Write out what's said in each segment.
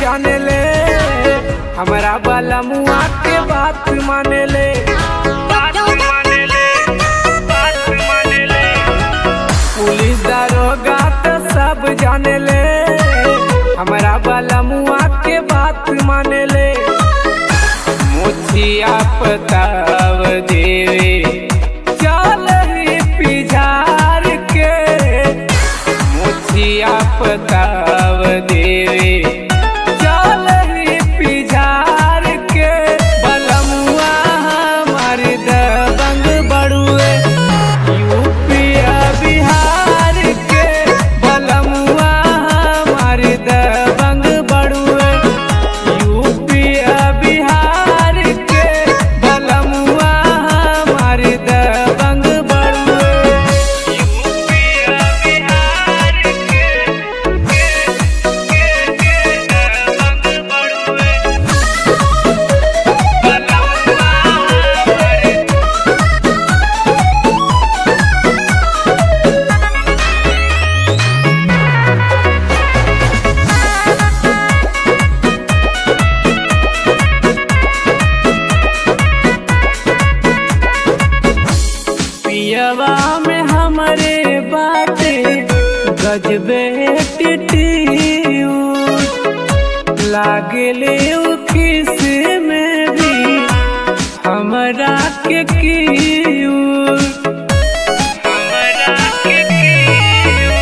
जाने ले हमारा बाला मुआ के बात माने ले बात माने ले बात माने ले पुलिस दारोगा तो सब जाने ले हमारा बाला मुआ के बात माने ले मुछिया पताव देवे चल रे पिझार के मुछिया पताव देवे चल रे पिझार के बलमुआ हमार दबंग बड़ुए यूपिया बिहार के बलमुआ हमार दबंग बड़ुए यूपिया बिहार के बलमुआ हमार दबंग बड़ुए यूपिया बिहार के दबंग बड़ुए बलमुआ हमार पियवा में हमरे बाटे गजबे टिटियू लागले उखिस में भी हमरा के कियू हमरा के कियू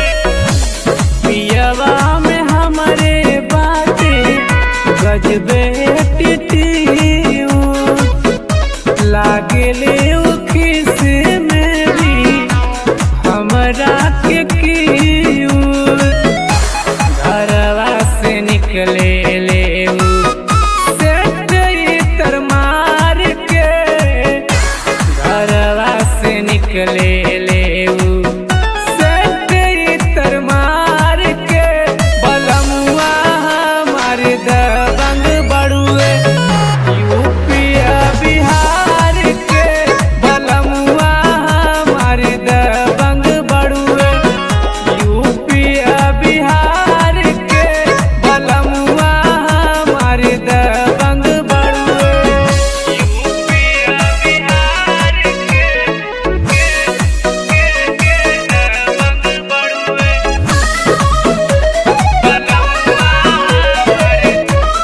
पियवा में हमरे बाटे गजबे टिटियू लागले उखिस में भी हमरा के कियू घरवा से निकले ले उ सेठ इतर मार के घरवा से निकले ले उ सेठ इतर मार के बलमुआ हमार दबंग बड़ुए यूपिया बिहार के बलमुआ हमार दबंग बड़ुए यूपिया बिहार के बलमुआ हमार दबंग बड़ुए यूपिया बिहार के दबंग बड़ुए बलमुआ हमार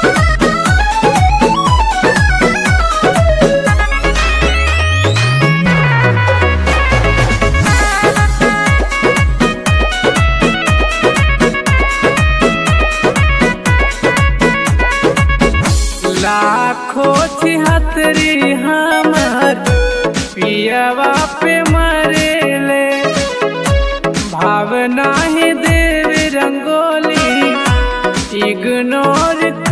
लाखों छिहत्तरी हमर पियवा पे मरेले भावना ही देव रंगोली इग्नोर